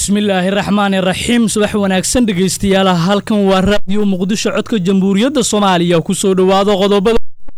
bismillaahi raxmaani raxiim subax wanaagsan dhegaystayaal halkan waa raadiyo muqdisho codka jamhuuriyadda soomaaliya ku soo dhowaado qodobada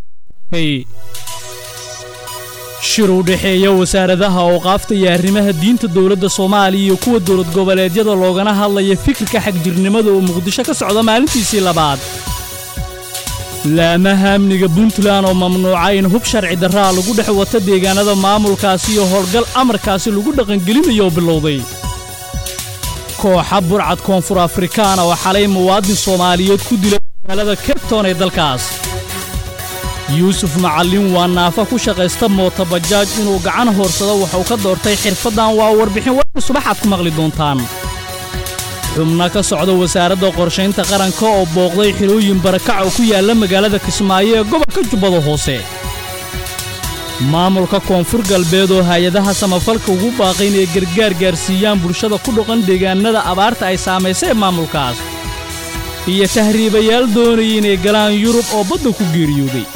shir u dhexeeya wasaaradaha awqaafta iyo arrimaha diinta dowladda soomaaliya iyo kuwa dowlad goboleedyada loogana hadlaya fikirka xagjirnimada oo muqdisho ka socda maalintiisii labaad laamaha amniga puntland oo mamnuuca in hub sharci darraa lagu dhex wato deegaanada maamulkaasi iyo howlgal amarkaasi lagu dhaqangelinayo bilowday kooxa burcad koonfur afrikaana oo xalay muwaadin soomaaliyeed ku dilay magaalada cabton ee dalkaas yuusuf macallin waa naafa ku shaqaysta mootobajaaj inuu gacan hoorsado waxuu ka doortay xirfaddan waa warbixin warka subaxaad ku maqli doontaan xubno ka socda wasaaradda qorshaynta qaranka oo booqday xilooyin barakac oo ku yaalla magaalada kismaayo ee gobolka jubbada hoose maamulka koonfur galbeed oo hay-adaha samafalka ugu baaqay inay gargaar gaarsiiyaan bulshada ku dhaqan deegaannada abaarta ay saamaysay ee maamulkaas iyo tahriibayaal doonaya inay galaan yurub oo badda ku geeriyooday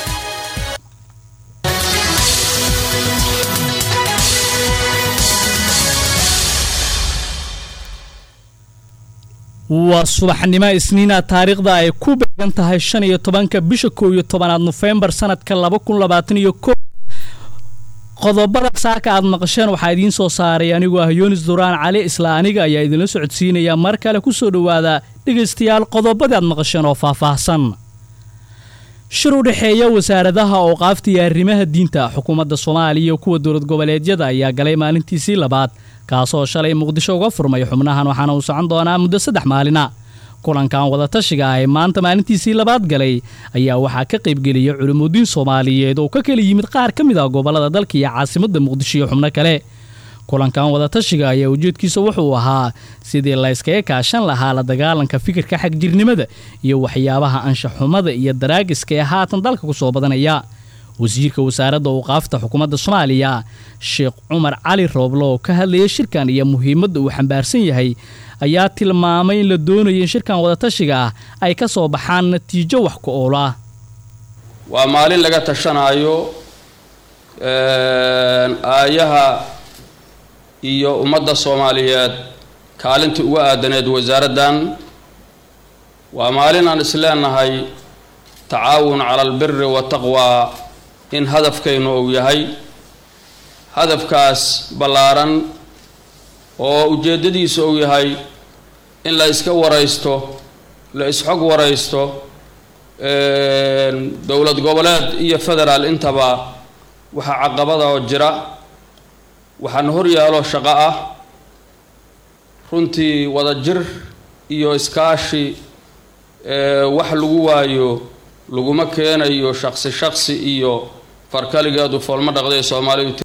waa subaxnimo isniina taariikhda ay ku beegan tahay shan iyo tobanka bisha kow iyo tobanaad nofembar sanadka laba kun labaatan iyo ko qodobada saaka aad maqasheen waxaa idiin soo saaray anigoo ah yoonis duraan cali isla aniga ayaa idinla socodsiinaya mar kale ku soo dhowaada dhegaystayaal qodobadii aad maqasheen oo faahfaahsan shir u dhexeeya wasaaradaha awqaafta iyo arrimaha diinta xukuumadda soomaaliya iyo kuwa dowlad goboleedyada ayaa galay maalintiisii labaad kaasoo shalay muqdisho uga furmay xubnahan waxaana uu socon doonaa muddo saddex maalina kulankan wadatashiga ah ee maanta maalintiisii labaad galay ayaa waxaa ka qaybgeliyay culimmudiin soomaaliyeed oo ka kala yimid qaar ka mid ah gobollada dalka iyo caasimadda muqdisho iyo xubno kale kulankan wadatashiga ayaa ujeedkiisa wuxuu ahaa sidii layskaga kaashan lahaa la dagaalanka fikirka xagjirnimada iyo waxyaabaha anshaxumada iyo daraagiska ee haatan dalka ku soo badanaya wasiirka wasaaradda awqaafta xukuumadda soomaaliya sheekh cumar cali rooblo oo ka hadlaya shirkan iyo muhiimadda uu xambaarsan yahay ayaa tilmaamay in la doonayo in shirkan wadatashiga ah ay ka soo baxaan natiijo wax ku ool ah waa maalin laga tashanaayo aayaha iyo ummadda soomaaliyeed kaalintii uga aadaneed wasaaraddan waa maalin aan isleenahay tacaawun cala albiri wataqwaa in hadafkaynu uu yahay hadafkaas ballaaran oo ujeeddadiisa uu yahay in la iska waraysto la isxog waraysto dowlad goboleed iyo federaal intaba waxaa caqabada oo jira waxaana hor yaalo shaqo ah runtii wada jir iyo iskaashi wax lagu waayo laguma keenayo shaqsi shaqsi iyo farkaligeedu foolma dhaqday soomaalidu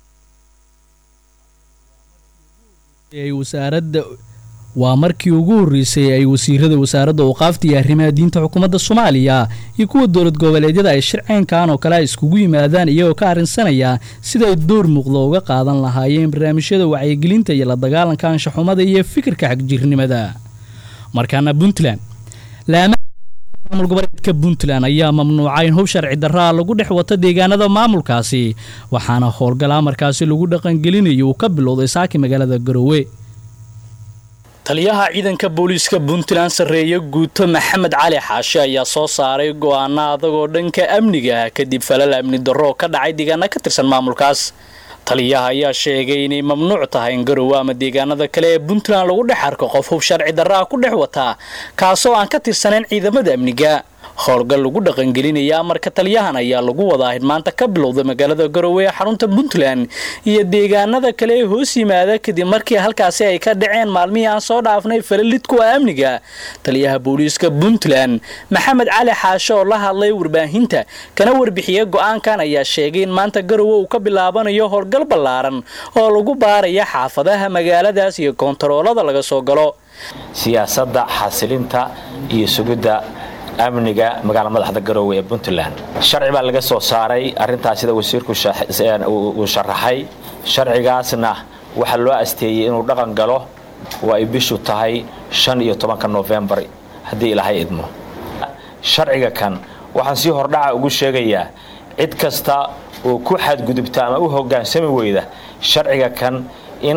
wasaaradda waa markii ugu horreysay ay wasiirada wasaaradda awqaafta iyo arrimaha diinta xukuumadda soomaaliya iyo kuwa dowlad goboleedyada ay shirceynkan oo kale ay iskugu yimaadaan iyagoo ka arrinsanaya sida ay door muuqda uga qaadan lahaayeen barnaamijyada wacyigelinta iyo la dagaalanka anshaxumada iyo fikirka xagjirnimada markaana puntland maamul goboleedka puntland ayaa mamnuuca in hub sharci darraa lagu dhex wato deegaanada maamulkaasi waxaana howlgal amarkaasi lagu dhaqangelinayo uu ka bilowday saaki magaalada garowe taliyaha ciidanka booliiska puntland sarreeye guuto maxamed cali xaashi ayaa soo saaray go'aana adagoo dhanka amniga kadib falal amni darro ka dhacay deegaana ka tirsan maamulkaas taliyaha ayaa sheegay inay mamnuuc tahay in garowe ama deegaanada kale ee puntland lagu dhex arko qof hub sharci darraa ku dhex wataa kaasoo aan ka tirsanayn ciidamada amniga howlgal lagu dhaqangelinaya amarka taliyahan ayaa lagu wadaa in maanta ka bilowda magaalada garowe ee xarunta puntland iyo deegaanada kale ee hoos yimaada kadib markii halkaasi ay ka dhaceen maalmihii aan soo dhaafnay falalid kuwa amniga taliyaha booliiska puntland maxamed cali xaashe oo la hadlay warbaahinta kana warbixiya go-aankan ayaa sheegay in maanta garowe uu ka bilaabanayo howlgal ballaaran oo lagu baaraya xaafadaha magaaladaas iyo koontaroolada laga soo galo siyaasadda xasilinta iyo sugidda amniga magaala madaxda garoowe ee puntland sharci baa laga soo saaray arintaas sida wasiirku uu sharaxay sharcigaasna waxaa loo asteeyey inuu dhaqan galo oo ay bishu tahay shan iyo tobanka nofembar haddii ilaahay idmo sharciga kan waxaan si hordhaca ugu sheegayaa cid kasta oo ku xadgudubta ama u hogaansami weyda sharciga kan in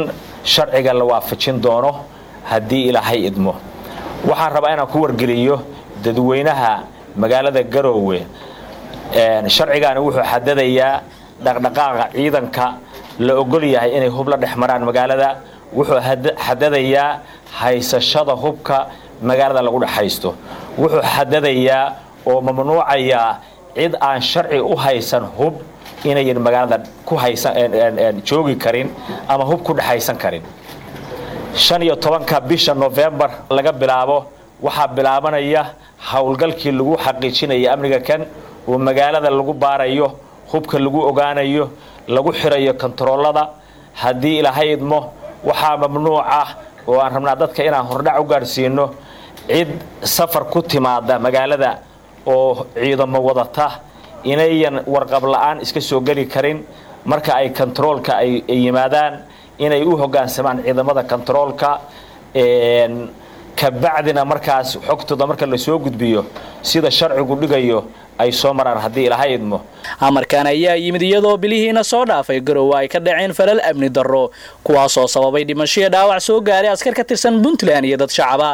sharciga la waafajin doono haddii ilaahay idmo waxaan rabaa inaan ku wargeliyo dadweynaha magaalada garoowe sharcigaani wuxuu xadadayaa dhaqdhaqaaqa ciidanka la ogol yahay inay hub la dhex maraan magaalada wuxuu xadadayaa haysashada hubka magaalada lagu dhex haysto wuxuu xadadayaa oo mamnuucayaa cid aan sharci u haysan hub inayan magaalada ku haysan joogi karin ama hub ku dhexaysan karin shan iyo tobanka bisha novembar laga bilaabo waxaa bilaabanaya howlgalkii lagu xaqiijinaya amniga kan oo magaalada lagu baarayo hubka lagu ogaanayo lagu xirayo kontaroolada haddii ilaahay idmo waxaa mamnuuc ah oo aan rabnaa dadka inaan hordhac u gaadhsiino cid safar ku timaada magaalada oo ciidamo wadata inayan warqab la-aan iska soo geli karin marka ay kontaroolka ay yimaadaan inay u hogaansamaan ciidamada kontaroolka kabacdina markaas xogtooda marka lasoo gudbiyo sida sharcigu dhigayo ay soo maraan haddii ilaha idmo amarkan ayaa yimid iyadoo bilihiina soo dhaafay garowe ay ka dhaceen falal amni darro kuwaasoo sababay dhimashoiyo dhaawac soo gaaray askar ka tirsan puntland iyo dad shacaba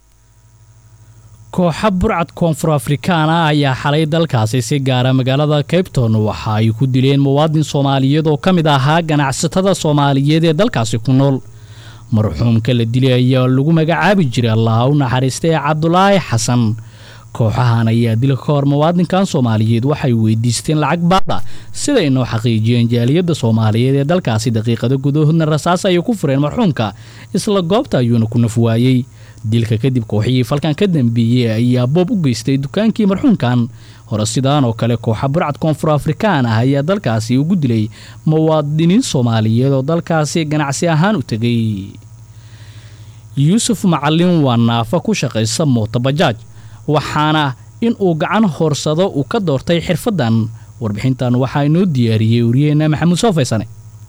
kooxa burcad koonfur afrikaana ayaa xalay dalkaasi si gaara magaalada cabton waxa ay ku dileen muwaadin soomaaliyeed oo ka mid ahaa ganacsatada soomaaliyeed ee dalkaasi ku nool marxuumka la dilay ayaa lagu magacaabi jiray allaha u naxariistay cabdulaahi xasan kooxahan ayaa dila ka hor muwaadinkan soomaaliyeed waxay weydiisteen lacag baada siday noo xaqiijiyeen jaaliyadda soomaaliyeed ee dalkaasi daqiiqada gudahoodna rasaas ayay ku fureen marxuumka isla goobta ayuuna ku nafwaayey dilka kadib kooxihii falkan ka dambeeyey ayaa boob u geystay dukaankii marxuumkan hore sidaan oo kale kooxa burcad koonfur afrikaan ah ayaa dalkaasi ugu dilay muwaadiniin soomaaliyeed oo dalkaasi ganacsi ahaan u tegay yuusuf macalin waa naafa ku shaqaysa mootobajaaj waxaana in uu gacan hoorsado uu ka doortay xirfaddan warbixintan waxaa inoo diyaariyey wariyeenna maxamuud soo faysane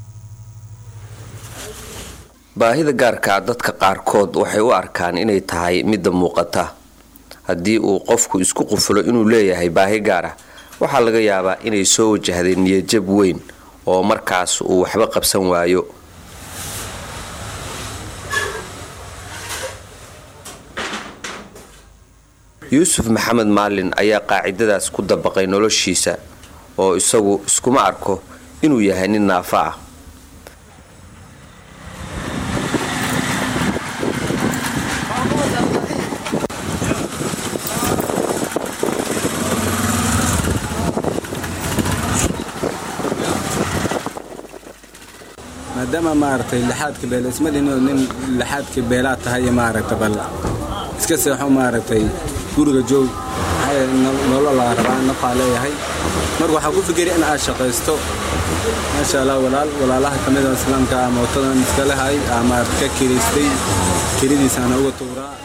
baahida gaarkaa dadka qaarkood waxay u arkaan inay tahay midda muuqata haddii uu qofku isku qufulo inuu leeyahay baahi gaar ah waxaa laga yaabaa inay soo wajahday niyadjab weyn oo markaas uu waxba qabsan waayo yuusuf maxamed maalin ayaa qaacidadaas ku dabaqay noloshiisa oo isagu iskuma arko inuu yahay nin naafa ah maadaama maaragtay lixaadka beel ismadino nin lixaadka beelaa tahay maaragta bal iska seexo maaragtay guriga joog nolol laga rabaa nafaa leeyahay marka waxaa ku fikeri in aad shaqaysto maasha allah walaal walaalaha ka mida islaamka mootadan iska lehay aa maaragta ka kiraystay kiridiisaana uga tuuraa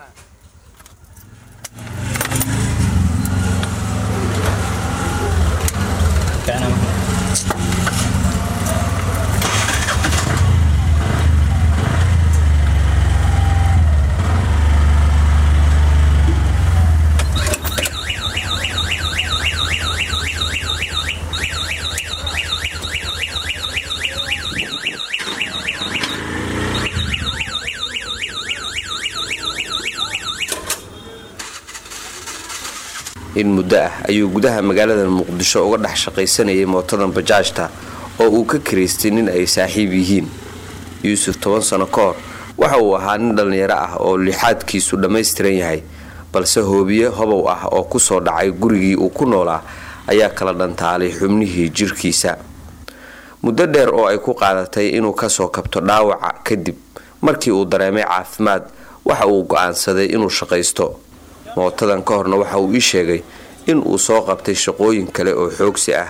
in muddo ah ayuu gudaha magaalada muqdisho uga dhex shaqaysanayay mootadan bajaajta oo uu ka kiraystay nin ay saaxiib yihiin yuusuf toban sano ka hor waxa uu ahaa nin dhallinyaro ah oo lixaadkiisu dhammaystiran yahay balse hoobiye hobow ah oo kusoo dhacay gurigii uu ku noolaa ayaa kala dhantaalay xubnihii jirkiisa muddo dheer oo ay ku qaadatay inuu kasoo kabto dhaawaca kadib markii uu dareemay caafimaad waxa uu go-aansaday inuu shaqaysto mootadan ka horna waxa uu ii sheegay in uu soo qabtay shaqooyin kale oo xoogsi ah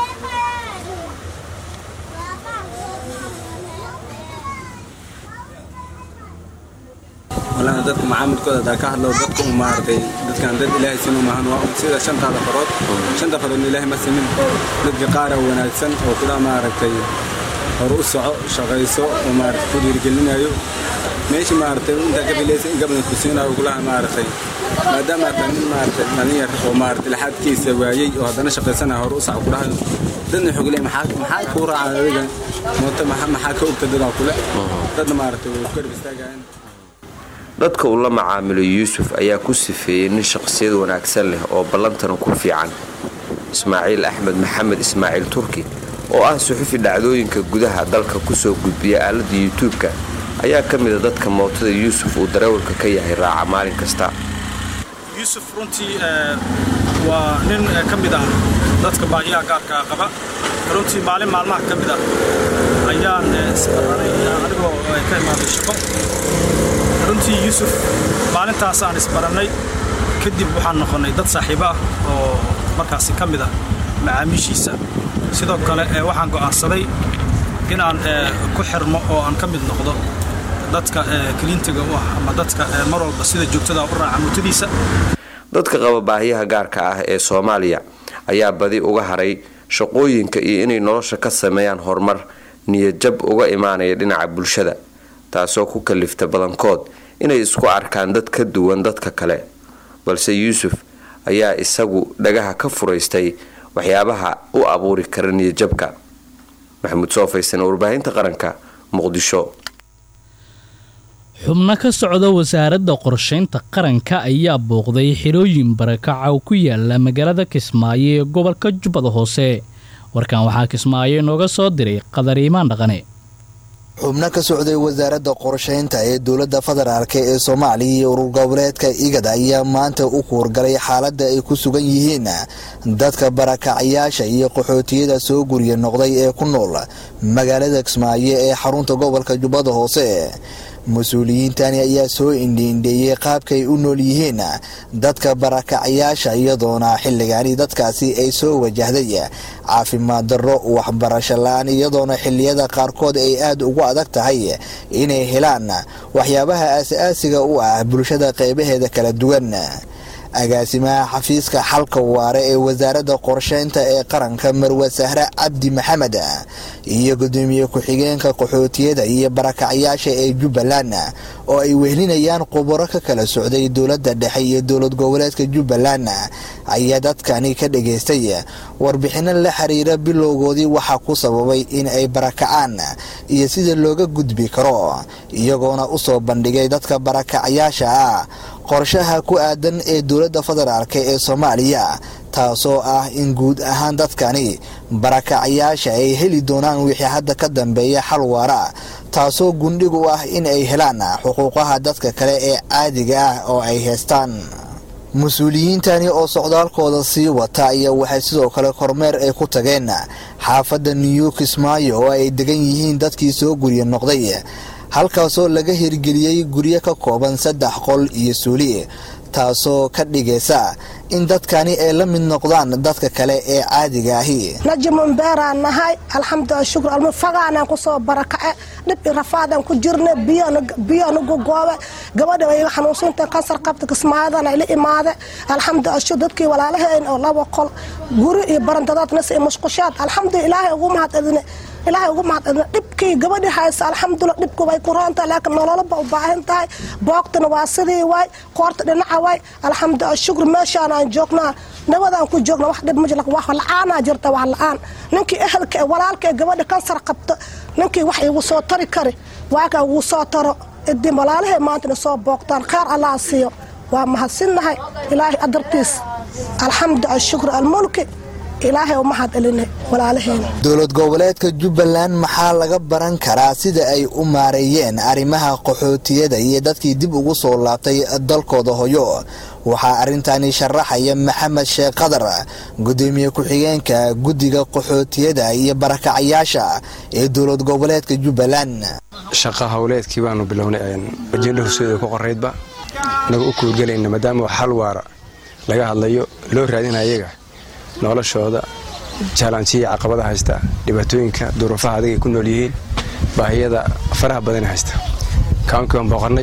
walaana dadka macaamilkooda hadaa ka hadlo dadka u maaragtay dadkan dad ilaahay sinu maahan waa sida shantaada farood shanta faroodna ilaahay ma simin dadka qaara wanaagsan oo kula maaragtay hore u soco shaqayso oo maaragtay ku dhiirigelinayo meesha maaragtay intaa ka filaysa in gabadan ku siinayo kulaha maaragtay maadaama taa nin maaragtay dhalinyar oo maaragtay laxaadkiisa waayey oo haddana shaqaysanaya hore u soco kulaha dadna xogile maxaa kuu raacaan adiga mooto maxaa ka ogta dadaa kule dadna maaragtay way garab istaagayaan dadka uu la macaamilo yuusuf ayaa ku sifeeyey nin shaqsiyad wanaagsan leh oo ballantana ku fiican ismaaciil axmed maxamed ismaaciil turki oo ah suxufi dhacdooyinka gudaha dalka kusoo gudbiya aaladda yutuubka ayaa ka mida dadka mootada yuusuf uu dareewalka ka yahay raaca maalin kasta yuusuf runtii waa nin ka mid ah dadka baahiyaha gaarkaa qaba runtii maalin maalmaha ka mid ah ayaan isbaranay anigoo ka imaaday shaqo runtii yuusuf maalintaas aan isbarannay kadib waxaan noqonnay dad saaxiibo ah oo markaasi ka mid ah macaamiishiisa sidoo kale waxaan go'aansaday inaan ku xirmo oo aan ka mid noqdo dadka kaliintiga u ah ama dadka mar walba sida joogtada u raaca mutadiisa dadka qaba baahiyaha gaarka ah ee soomaaliya ayaa badi uga haray shaqooyinka iyo inay nolosha ka sameeyaan horumar niyadjab uga imaanaya dhinaca bulshada taasoo ku kalifta badankood inay isku arkaan dad ka duwan dadka kale balse yuusuf ayaa isagu dhagaha ka furaystay waxyaabaha u abuuri kara niyadjabka maxamuud soofaysan warbaahinta qaranka muqdisho xubno ka socda wasaaradda qorshaynta qaranka ayaa booqday xirooyin barakaca oo ku yaala magaalada kismaayo ee gobolka jubbada hoose warkan waxaa kismaayo inooga soo diray qadariimaan dhaqane xubno ka socday wasaaradda qorshaynta ee dowladda federaalk ee soomaaliya iyo urur goboleedka igad ayaa maanta u kuurgalay xaaladda ay ku sugan yihiin dadka barakacyaasha iyo qaxootiyada soo gurya noqday ee ku nool magaalada kismaayo ee xarunta gobolka jubbada hoose mas-uuliyiintani ayaa soo indhiindheeyey qaabkay u nool yihiin dadka barakacyaasha iyadoona xilligaani dadkaasi ay soo wajahday caafimaad darro waxbarasho la-aan iyadoona xilliyada qaarkood ay aada ugu adag tahay inay helaan waxyaabaha aas-aasiga u ah bulshada qeybaheeda kala duwan agaasimaha xafiiska xalka waare ee wasaaradda qorsheynta ee qaranka marwe sahre cabdi maxamed iyo gudoomiye ku-xigeenka qaxootiyada iyo barakacyaasha ee jubbaland oo ay wehlinayaan khubaro ka kala socday dowladda dhexe iyo dowlad goboleedka jubbaland ayaa dadkani ka dhageystay warbixino la xiriira bilowgoodii waxaa ku sababay in ay barakacaan iyo sida looga gudbi karo iyagoona usoo bandhigay dadka barakacyaasha ah qorshaha ku aadan ee dowladda federaalk ee soomaaliya taasoo ah in guud ahaan dadkani barakacyaasha ay heli doonaan wixii hadda ka dambeeya xal waara taasoo gundhig u ah in ay helaan xuquuqaha dadka kale ee caadiga ah oo ay haystaan mas-uuliyiintani oo socdaalkooda sii wata ayaa waxay sidoo kale kormeer ay ku tageen xaafadda new kismaayo oo ay degan yihiin dadkii soo gurya noqday halkaasoo laga hirgeliyey guryo ka kooban saddex qol iyo suuli taasoo ka dhigaysa in dadkani ay la mid noqdaan dadka kale ee caadiga ahi najimun beeraan nahay alxamdulila shukr almu fagaanaan kusoo barakace dhib i rafaadaan ku jirna biyonugu goobe gabadha way iga xanuunsunta kansar qabta kismaayadana ila imaade alxamdulila shukr dadkii walaalaheen oo laba qol guri iyo barandadaad nasi musqushaad alxamdulila ilaahay ugu mahad edine ilaahay ugu mahad edine dhibkii gabadhi haysa alxamdulila dhibku way ku roontahay laakiin nololaba u baahan tahay boogtana waa sidii waay koorta dhinaca waay alxamdulila shukr meeshaan aan joognaa nabadaan ku joogna wax dhib majla wax la-aanaa jirta wax la-aan ninkii ehelka ee walaalka ee gabadha kansar qabta ninkii wax igu soo tari kari waaka ugu soo taro idin walaalahay maantana soo boogtaan kheyr allah siiyo waa mahadsinnahay ilaahay adartiis alxamdulila shukr almulki ilaahay u mahad celinay walaalaheena dowlad goboleedka jubbaland maxaa laga baran karaa sida ay u maareeyeen arrimaha qaxootiyada iyo dadkii dib ugu soo laabtay dalkooda hoyo waxaa arrintani sharaxaya maxamed sheekh qadar gudoomiye ku-xigeenka guddiga qaxootiyada iyo barakacyaasha ee dowlad goboleedka jubbaland shaqa howleedkii baanu bilownay ajenda horseeda ku qoraydba inaga u kuurgelayna maadaama xal waara laga hadlayo loo raadina ayaga noloshooda jaalansiya caqabada haysta dhibaatooyinka duruufaha adag ay ku nool yihiin baahiyada faraha badan haysta kaankii baan booqannay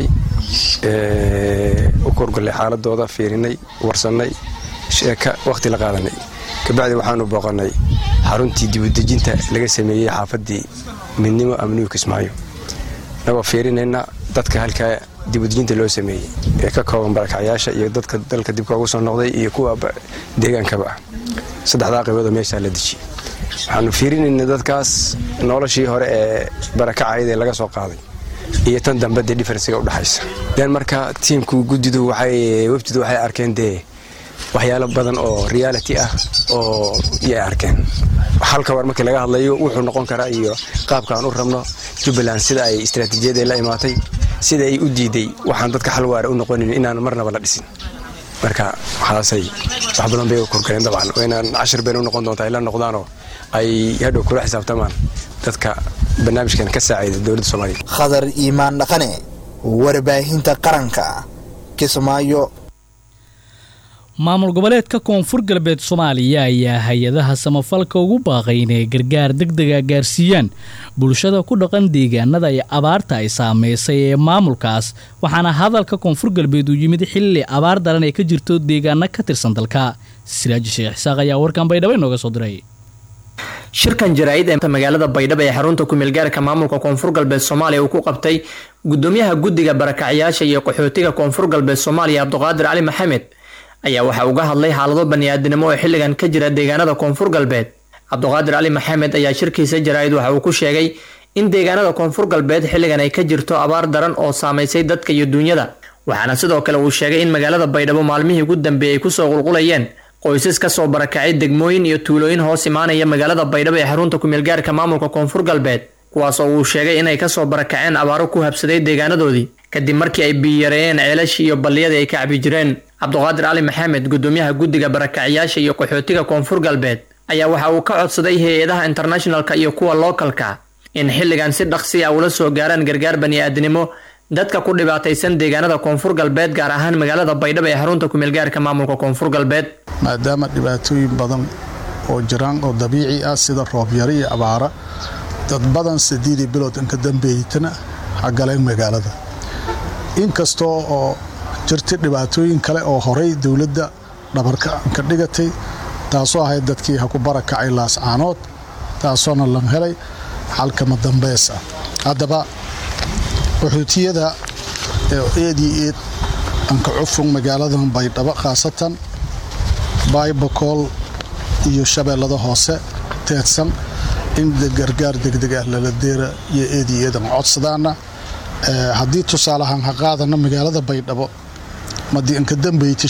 u korgallay xaaladooda fiirinay warsannay sheeka wakhti la qaadanay kabacdi waxaanu booqannay xaruntii dibudejinta laga sameeyey xaafaddii midnimo amnigu kismaayo nagoo fiirinayna dadka halkaa dibudejinta loo sameeyey ee ka kooban barakacyaasha iyo dadka dalka dibka ugu soo noqday iyo kuwa deegaankaba ah saddexdaa qayboodoo meeshaa la dejiyey waxaanu fiirinayna dadkaas noloshii hore ee barakacayda ee laga soo qaaday iyo tan dambe dee diferensiga udhexaysa den marka tiimku guddidu waxay wefdidu waxay arkeen dee waxyaalo badan oo reality ah oo yay arkeen halka war markii laga hadlayo wuxuu noqon karaa iyo qaabka aan u rabno jubbaland sida ay istaraatiijiyada la imaatay sida ay u diiday waxaan dadka xal waara u noqonin inaan marnaba la dhisin marka waxaasay wax badan bay korgaleen dabcan oo inaan cashir bayna u noqon doonta ay la noqdaanoo ay hadhow kula xisaabtamaan dadka barnaamijkan ka saacida dowladda soomaaliya khadar iimaan dhaqane warbaahinta qaranka kismaayo maamul goboleedka koonfur galbeed soomaaliya ayaa hay-adaha samafalka ugu baaqay inay gargaar degdega gaarsiiyaan bulshada ku dhaqan deegaanada ay abaarta ay saameysay ee maamulkaas waxaana hadalka koonfur galbeed uu yimid xilli abaar daran ay ka jirto deegaano ka tirsan dalka siraaji sheekh isaaq ayaa warkan baydhabo inooga soo diray shirkan jaraa'id ee magaalada baydhabo ee xarunta kumeelgaarka maamulka koonfur galbeed soomaaliya uu ku qabtay gudoomiyaha guddiga barakacyaasha iyo qaxootiga koonfur galbeed soomaaliya cabduqaadir cali maxamed ayaa waxa uga hadlay xaalado baniaadinimo oo xilligan ka jira deegaanada koonfur galbeed cabduqaadir cali maxamed ayaa shirkiisa jaraa'id waxa uu ku sheegay in deegaanada koonfur galbeed xilligan ay ka jirto abaar daran oo saamaysay dadka iyo duunyada waxaana sidoo kale uu sheegay in magaalada baydhabo maalmihii ugu dambeeyey ay kusoo qulqulayeen qoysas kasoo barakacay degmooyin iyo tuulooyin hoos imaanaya magaalada baydhabo ee xarunta kumeelgaarka maamulka koonfur galbeed kuwaas oo uu sheegay inay kasoo barakaceen abaaro ku habsaday deegaanadoodii kadib markii ay biyareeyeen ceelashii iyo balliyadii ay ka cabi jireen cabduqaadir cali maxamed gudoomiyaha guddiga barakacyaasha iyo qaxootiga koonfur galbeed ayaa waxa uu ka codsaday hay-adaha internationalka iyo kuwa lookalka in xilligan si dhaqsi ah ula soo gaaraan gargaar bani'aadnimo dadka ku dhibaataysan deegaanada koonfur galbeed gaar ahaan magaalada baydhabo ee xarunta kumeelgaarka maamulka koonfur galbeed maadaama dhibaatooyin badan oo jiraan oo dabiici ah sida roobyaro iyo abaara dad badan sideedii bilood inka dambeeytana hagaleen magaalada inkastoo oo jirtay dhibaatooyin kale oo horay dowladda dhabarka ka dhigatay taasoo ahayd dadkii ha ku barakacay laascaanood taasoona lan helay xalkama dambeys ah haddaba qaxootiyada eedii eed anka cufung magaaladan baydhabo khaasatan baybakool iyo shabeellada hoose teedsan in gargaar degdeg ah lala deera iyo eedii eedan codsadaana haddii tusaaleahaan ha qaadana magaalada baydhabo madii inka dambeyti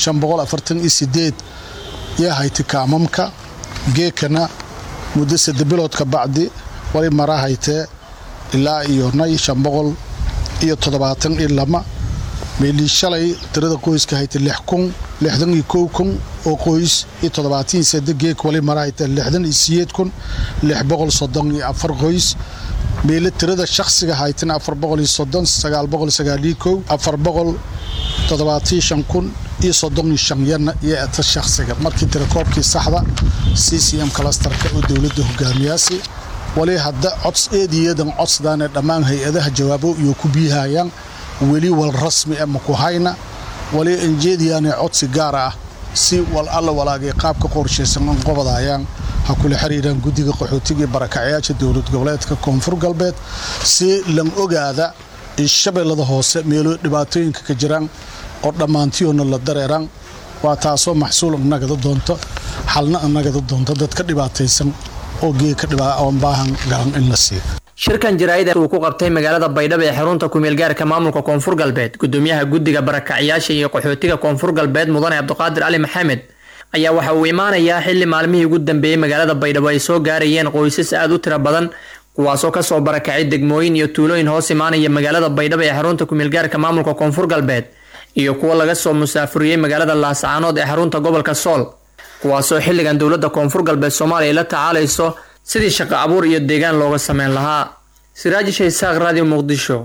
yaa hayti kaamamka geekana muddo sadde biloodka bacdi wali mara haytee ilaa iyo nay iyo toddobaatan iyo lama meelii shalay tirada qoyska haytay lix kun lixdan iyo kow kun oo qoys iyo toddobaatan iyo sadde geek wali mara haytee lixdan iyo siyeed kun lix boqol soddon iyo afar qoys meele tirada shakhsiga haytana afar boqol iyo soddon sagaal boqol sagaaliyo kow afar boqol toddobaatiyo shan kun iyo soddon iyo shan yana iyo eta shakhsiga markii tirakoobkii saxda c c m kalastarka oo dowladda hogaamiyaasi wali hadda cods eediyadan codsdaanee dhammaan hay-adaha jawaabo iyo ku biihayaan weli wal rasmi ah maku hayna wali injeediyaanee codsi gaara ah si wal alla walaagay qaabka qorshaysan in qobadayaan ha kula xiriiraan guddiga qaxootiga iyo barakacyaasha dowlad goboleedka koonfur galbeed si lan ogaada in shabeellada hoose meelo dhibaatooyinka ka jiraan oo dhammaantiyoona la dareeraan waa taasoo maxsuul inagada doonto xalna inagada doonto dad ka dhibaataysan oo geeka oon baahan galan in la siiyo shirkan jaraa'id uu ku qabtay magaalada baydhabo ee xarunta kumeelgaarka maamulka koonfur galbeed gudoomiyaha guddiga barakacyaasha iyo qaxootiga koonfur galbeed mudane cabduqaadir cali maxamed ayaa waxa uu imaanayaa xilli maalmihii ugu dambeeyey magaalada baydhabo ay soo gaarayeen qoysas aad u tiro badan kuwaasoo kasoo barakacay degmooyin iyo tuulooyin hoos imaanaya magaalada baydhabo ee xarunta kumeelgaarka maamulka koonfur galbeed iyo kuwo laga soo musaafuriyey magaalada laascaanood ee xarunta gobolka sool kuwaasoo xilligan dowladda koonfur galbeed soomaaliya la tacaalayso sidii shaqo abuur iyo deegaan looga sameyn lahaa siraaji shaysaaq radio muqdisho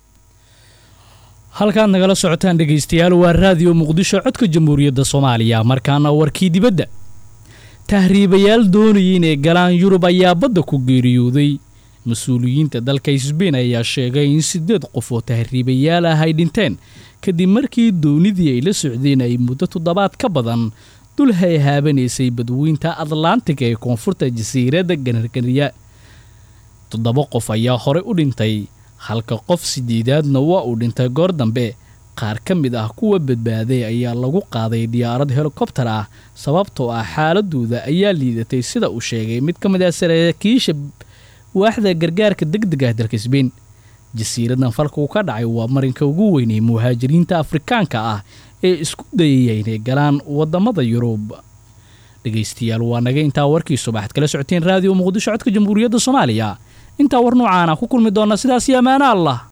halkaad nagala socotaan dhegaystayaal waa raadiyo muqdisho codka jamhuuriyadda soomaaliya markaana warkii dibadda tahriibayaal doonayay inay galaan yurub ayaa badda ku geeriyooday mas-uuliyiinta dalka sbain ayaa sheegay in siddeed qof oo tahriibayaal ah ay dhinteen kadib markii doonidii ay la socdeen ay muddo toddobaad ka badan dul hayhaabanaysay badweynta atlantiga ee koonfurta jasiiradda ganarganiya toddoba qof ayaa horey u dhintay halka qof sideedaadna waa uu dhintay goor dambe qaar ka mid ah kuwa badbaaday ayaa lagu qaaday diyaarad helikobtar ah sababtoo ah xaaladooda ayaa liidatay sida uu sheegay mid ka mid ah saraakiisha waaxda gargaarka degdeg ah dalka sbein jasiiradan falkuu ka dhacay waa marinka ugu weynay muhaajiriinta afrikaanka ah ee isku dayaya inay galaan wadamada yurub dhegaystayaal waa naga intaa warkii subaxad kala socoteen raadiyo muqdisho codka jamhuuriyadda soomaaliya intaa war noocaana ku kulmi doona sidaas iyo ammaano allah